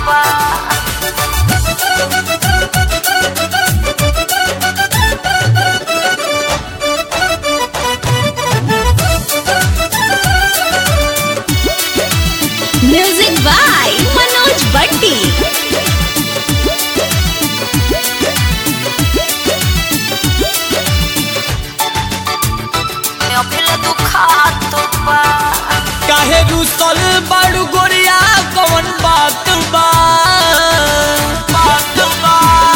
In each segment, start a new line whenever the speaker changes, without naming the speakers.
बा
music by Manoj बट्टी
अभिल दुखात बा
काहे रुसल बाड़ू गोरिया कवन बात बा बात बा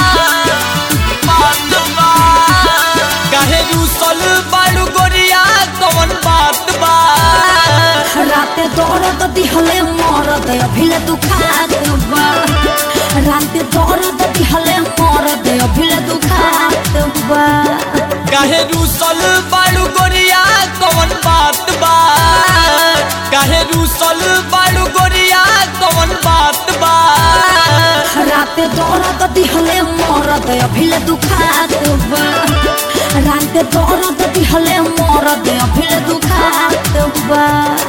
बात बा काहे रुसल बाड़ू गोरिया कवन बात बा
राते दौड़त दिहले मरद अभिले दुखात बा राते दौड़त दिहले मरद अभिले दुखात बा
काहे रुसल बाड़ू गोरिया कवन बात बा काहे रुसल बाड़ू गोरिया कवन बात बा
राते दौड़त दिहले मरद अभिले दुखात बा राते दौड़त दिहले मरद अभिले दुखात बा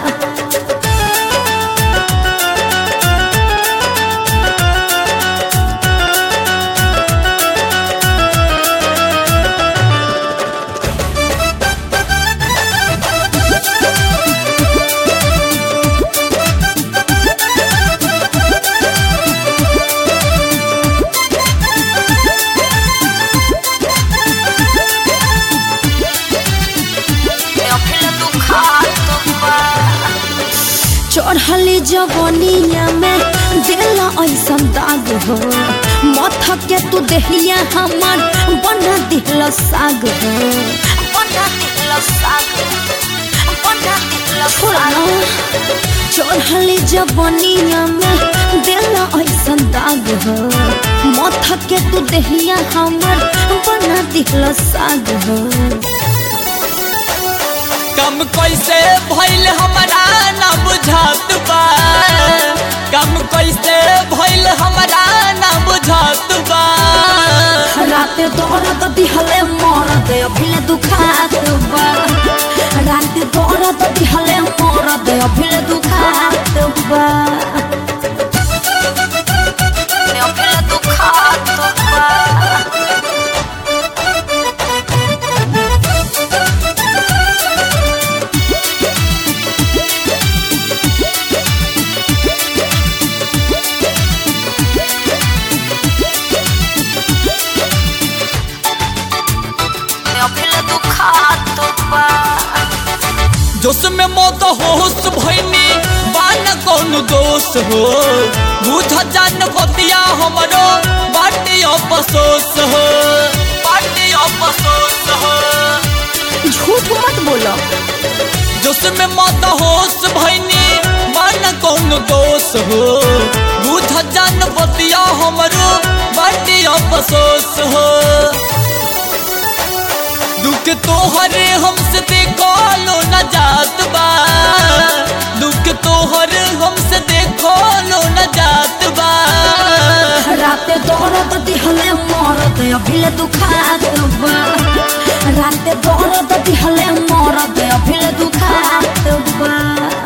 अभिल दुखात बा
चढ़ली जवनिया में दिला ऐसन दाग हो मथ के तू देहिया हमर बना दिल साग हो
बना दिल साग बना दिल
छोड़ा ना चढ़ली जवनिया में दिला ऐसन दाग हो मथ के तू देहिया हमर बना दिल साग हो
कम कैसे भइल हमरा ना बुझात बा कम कैसे भइल हमरा ना बुझात बा
राते दौड़त दिहले मरद अभिले दुखात बा राते दौड़त दिहले मरद अभिले दुखात बा
अभिल दुखात बा अभिल दुखात बा
जोश में मौत होश भइनी बान कौन दोष हो बुझ जान बतिया हमरो बाटे अफसोस हो बाटे अफसोस हो
झूठ मत बोलो
जोश में मौत होश भइनी बान कौन दोष हो बुझ जान बतिया हमरो बाटे अफसोस हो दुख तोहरे हमसे देखो लो न जात बा दुख तोहर हमसे देखो लो न जात बा
राते दौड़त दिहले मरद अभिले दुखात बा राते दौड़त दिहले मरद अभिले दुखात बा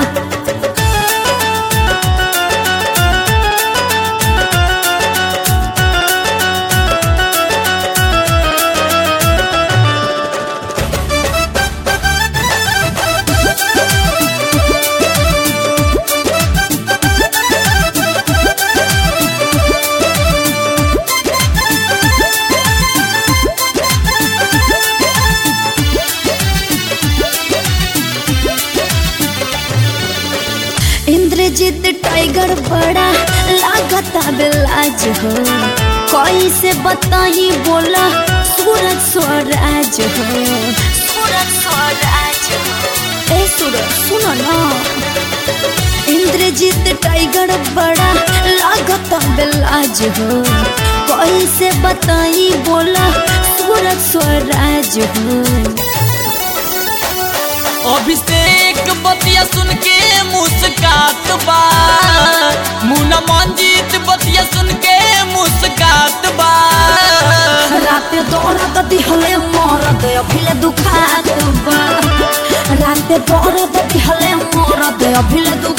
इंद्रजीत टाइगर बड़ा लागता बिलाज हो कोई से बताही बोला सूरज स्वराज हो
सूरज स्वराज
ए सूरज सुनो ना इंद्रजीत टाइगर बड़ा लागता बिलाज हो कोई से बताई बोला सूरज स्वराज हो
अभिषेक बतिया सुन के मुस्कात बा मुना मंजीत बतिया सुन के मुस्कात बा
राते दौड़त दिहले मरद अभिले दुखात बा राते दौड़त दिहले मरद अभिले दुखात